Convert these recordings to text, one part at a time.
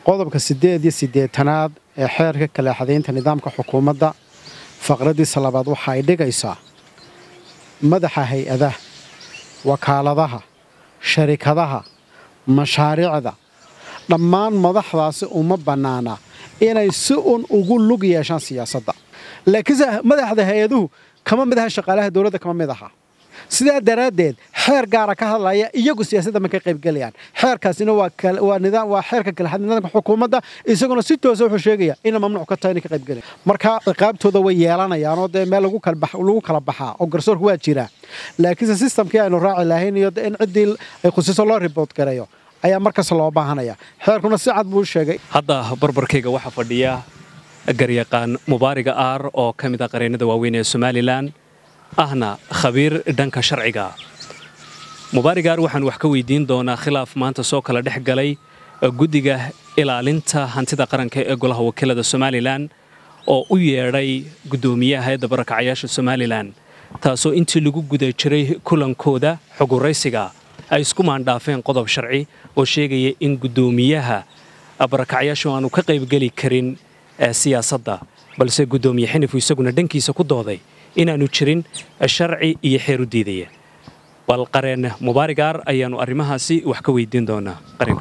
qodobka siddeed iyo siddeetanaad ee xeerka kaleexadaynta nidaamka xukuumadda faqraddiisa labaad waxa ay dhigaysaa madaxa hay-adaha wakaaladaha sharikadaha mashaariicda dhammaan madaxdaasi uma bannaana inay si un ugu lug yeeshaan siyaasadda laakiinse madaxda hay-aduhu kama mid aha shaqaalaha dowladda kama mid aha sidaa daraaddeed xeer gaara ka hadlaya iyagu siyaasadda ma ka qaybgelayaan xeerkaasina waa xeerka kaleexad nidaamka xukuumadda isaguna si toosa wuxuu sheegaya ina mamnuuc ka tahay inay ka qaybgelayan marka ciqaabtooda way yeelanayaanoo dee meel lagu kala baxaa oo garsoorku waa jiraa laakiinse sistamkii aynu raaci lahayn iyo in ciddii ay khusiso loo riboort gareeyo ayaa markasta loo baahanaya xeerkuna si cad buu sheegay hadda barbarkayga waxaa fadhiya garyaqaan mubaariga aar oo ka mid ah qareennada waaweyn ee somalilan ahna khabiir dhanka sharciga mubaariga aar waxaan wax ka weydiin doonaa khilaaf maanta soo kala dhex galay guddiga ilaalinta hantida qaranka ee golaha wakiilada somalilan oo u yeedhay guddoomiyaha hayadda barakacayaasha somalilan taasoo intii lagu guda jiray kulankooda xoguraysiga ay isku maandhaafeen qodob sharci oo sheegaya in guddoomiyaha barakacyaashu aanu ka qaybgeli karin siyaasadda balse guddoomiye xinifu isaguna dhankiisa ku dooday inaannu jirin sharci iyo xeer u diidaya bal qareen mubaarigaar ayaannu arrimahaasi wax ka weydiin doonaa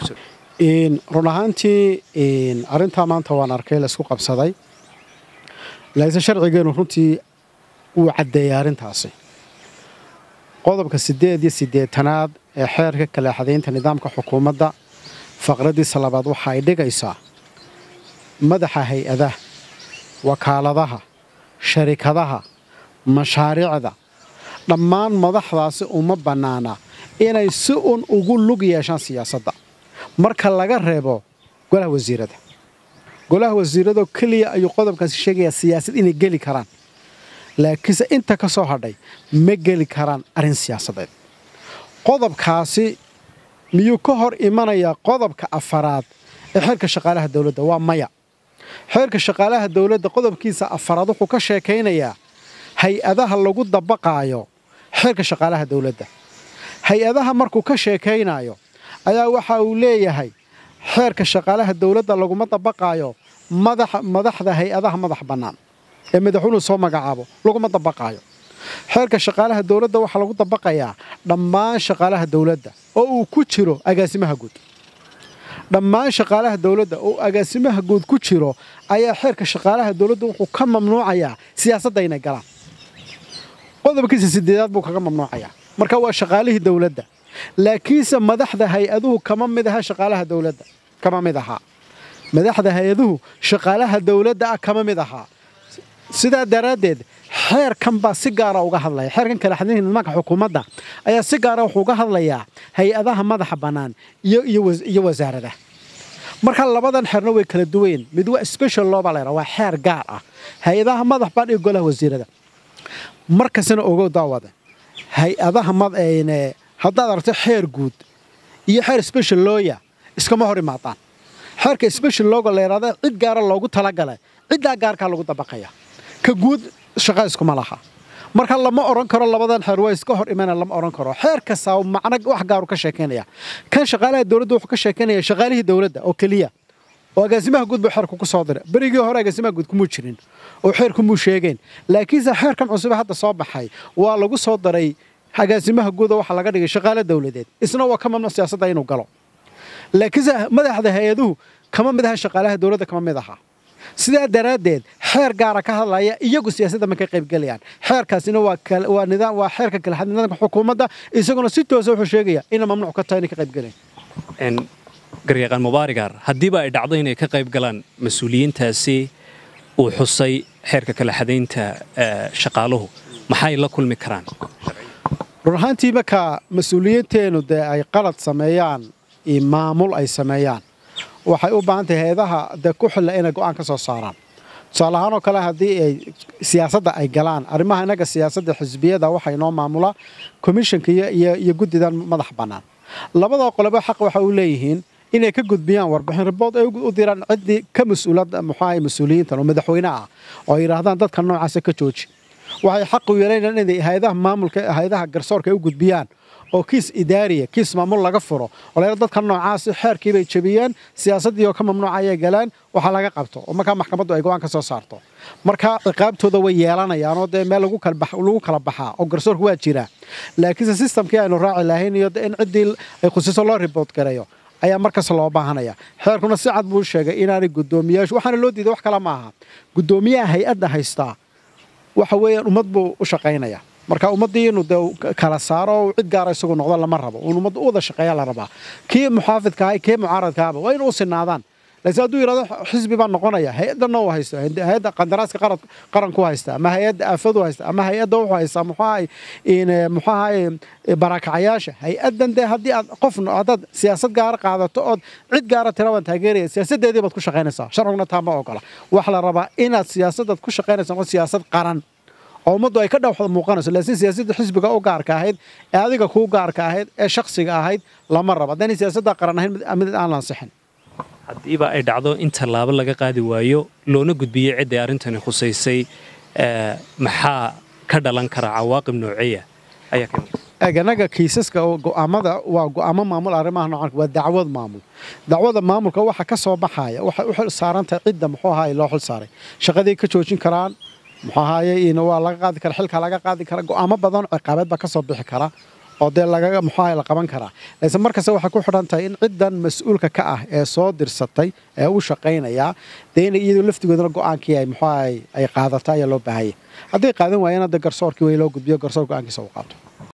run ahaantii arrintaa maanta waan arkay laysku qabsaday laakiinse sharcigeennu runtii wuu caddeeyay arrintaasi qodobka siddeed iyo siddeetanaad ee xeerka kaleexadaynta nidaamka xukuumadda faqraddiisa labaad waxa ay dhigaysaa madaxa hay-adaha wakaaladaha sharikadaha mashaariicda dhammaan madaxdaasi uma bannaana inay si un ugu lug yeeshaan siyaasadda marka laga reebo golaha wasiirada golaha wasiiradoo keliya ayuu qodobkaasi sheegayaa siyaasad inay geli karaan laakiinse inta ka soo hadhay ma geli karaan arrin siyaasadeed qodobkaasi miyuu ka hor imanayaa qodobka afaraad ee xeerka shaqaalaha dowladda waa maya xeerka shaqaalaha dowladda qodobkiisa afaraad wuxuu ka sheekaynayaa hay-adaha lagu dabaqaayo xeerka shaqaalaha dowladda hay-adaha markuu ka sheekaynayo ayaa waxa uu leeyahay xeerka shaqaalaha dowladda laguma dabaqaayo madaxda hay-adaha madax bannaan ee madaxweynuhu soo magacaabo laguma dabaqaayo xeerka shaqaalaha dowladda waxaa lagu dabaqayaa dhammaan shaqaalaha dowladda oo uu ku jiro agaasimaha guud dhammaan shaqaalaha dowladda oo agaasimaha guud ku jiro ayaa xeerka shaqaalaha dowladda wuxuu ka mamnuucayaa siyaasadda inay galaan qodobkiisa sideedaad buu kaga mamnuucayaa marka waa shaqaalihii dowladda laakiinse madaxda hay-aduhu kama mid aha shaqaalaha dowladda kama mid ahaa madaxda hay-aduhu shaqaalaha dowladda ah kama mid ahaa sidaa daraaddeed xeerkan baa si gaara uga hadlaya xeerkan kale xadinka nidaamka xukuumadda ayaa si gaara wuxuu uga hadlayaa hay-adaha madaxa bannaan iyo wasaaradaha marka labadan xeerna way kala duwayen mid waa special law baa la yidhaha waa xeer gaar ah hay-adaha madax baan iyo golaha wasiirada markastana ogow daawada hay-adaha haddaad aragto xeer guud iyo xeer special looya iskama hor imaadaan xeerka special looga la yidhahda cid gaara loogu talagalay ciddaa gaarkaa lagu dabaqaya ka guud shaqa iskuma laha marka lama odhan karo labadan xeer waa iska hor imana lama odhan karo xeer kastaa macno wax gaaru ka sheekaynaya kan shaqaalaha dowladda wuxuu ka sheekaynaya shaqaalihii dowladda oo keliya oo agaasimaha guud buu xeerku ku soo diray berigii hore agaasimaha guud kumuu jirin oo xeerkumuu sheegeen laakiinse xeerkan cusube hadda soo baxay waa lagu soo daray agaasimaha guuda waxaa laga dhigay shaqaale dowladeed isna waa ka mamnuuc siyaasadda inuu galo laakiinse madaxda hay-aduhu kama mid aha shaqaalaha dowladda kama mid aha sidaa daraaddeed xeer gaara ka hadlaya iyagu siyaasadda ma ka qaybgelayaan xeerkaasina waa xeerka kaleexad nidaamka xukuumadda isaguna si toosa wuxuu sheegaya ina mamnuuc ka tahay inay ka qaybgelayan garyaqaan mubaarigaar haddiiba ay dhacdo inay ka qayb galaan mas-uuliyiintaasi uu xusay xeerka kaleexadaynta shaqaaluhu maxay la kulmi karaan run ahaantii marka mas-uuliyiinteennu dee ay qalad sameeyaan iyo maamul ay sameeyaan waxay u baahan tahay hay-adaha dee ku xilla inay go'aan ka soo saaraan tusaale ahaan oo kale haddii ay siyaasadda ay galaan arrimaha innaga siyaasadda xisbiyada waxaa inoo maamula komishanka iyo guddidan madax bannaan labada qolobo xaq waxa u leeyihiin inay ka gudbiyaan warbixin ribood ay u diraan ciddii ka mas-uulada muxuaha mas-uuliyiintan oo madaxweyne ah oo ay yidhaahdaan dadka noocaasa ka jooji waxay xaq u yeelanayaan inay hay-adaha maamulka hay-adaha garsoorka ay u gudbiyaan oo kiis idaariya kiis maamul laga furo oo la dadka noocaasi xeerkii bay jebiyeen siyaasaddii oo ka mamnuuca ayay galeen waxaa laga qabto oo markaa maxkamaddu ay go-aan ka soo saarto marka ciqaabtooda way yeelanayaanoo dee meel lagu kala baxaa oo garsoorku waa jiraa laakiinse sistamkii aynu raaci lahayn iyo in ciddii ay khusiso loo riboort gareeyo ayaa markasta loo baahanaya xeerkuna si cad buu sheegay inaanay guddoomiyaashu waxaana loo diiday wax kale ma aha guddoomiyaha hay-adda haystaa waxa weeyaan ummad buu u shaqaynaya marka ummaddii inuu de kala saaro oo cid gaara isagu noqdo lama rabo un ummadda u wada shaqeeya la rabaa kii muxaafidka ahay kii mucaaradkaaba waa inuu sinaadaan laakiin hadduu yidhahdo xisbi baan noqonaya hay-addanna uu haysto hay-adda qandaraaska qaranku haysta ama hay-adda aafadu haysta ama hay-adda wuxuu haystaa muxuahay muxuahay barakacyaasha hay-addan dee haddii aad qof haddaad siyaasad gaara qaadato ood cid gaara tira waan taageeraya siyaasaddeedii baad ku shaqaynaysaa sharciguna taa ma ogola waxa la rabaa inaad siyaasadaad ku shaqaynaysa noqon siyaasad qaran oo ummaddu ay ka dhawxda muuqanayso laakiin siyaasadda xisbiga u gaarka ahayd ee adiga kuu gaarka ahayd ee shakhsiga ahayd lama rabo haddaynay siyaasadda qaran ahayn mid aan lansixin haddiiba ay dhacdo in tallaabo laga qaadi waayo loona gudbiyey cidday arrintani khusaysay maxaa ka dhalan kara cawaaqib nooceeya ayaa ka eeganaga kiisaska go'aamada waa go'aamo maamul arrimaha noocan waa dacwad maamul dacwada maamulka waxa ka soo baxaya waxay u xil saarantahay cidda muxuu ahaay loo xil saaray shaqadii ka joojin karaan muxuu ahaaye waa laga qaadi kara xilka laga qaadi kara go'aamo badan ciqaabeed baa ka soo bixi kara oo dee lagaga muxuaha la qaban karaa laakiin markasta waxay ku xidhan tahay in ciddan mas-uulka ka ah ee soo dirsatay ee u shaqaynayaa dee inay iyadoo laftigoodana go'aankii ay muxuaha ay qaadata ayaa loo baahaya hadday qaadan waayana dee garsoorkii way loo gudbiyo garsoor go'aankiisa uu qaato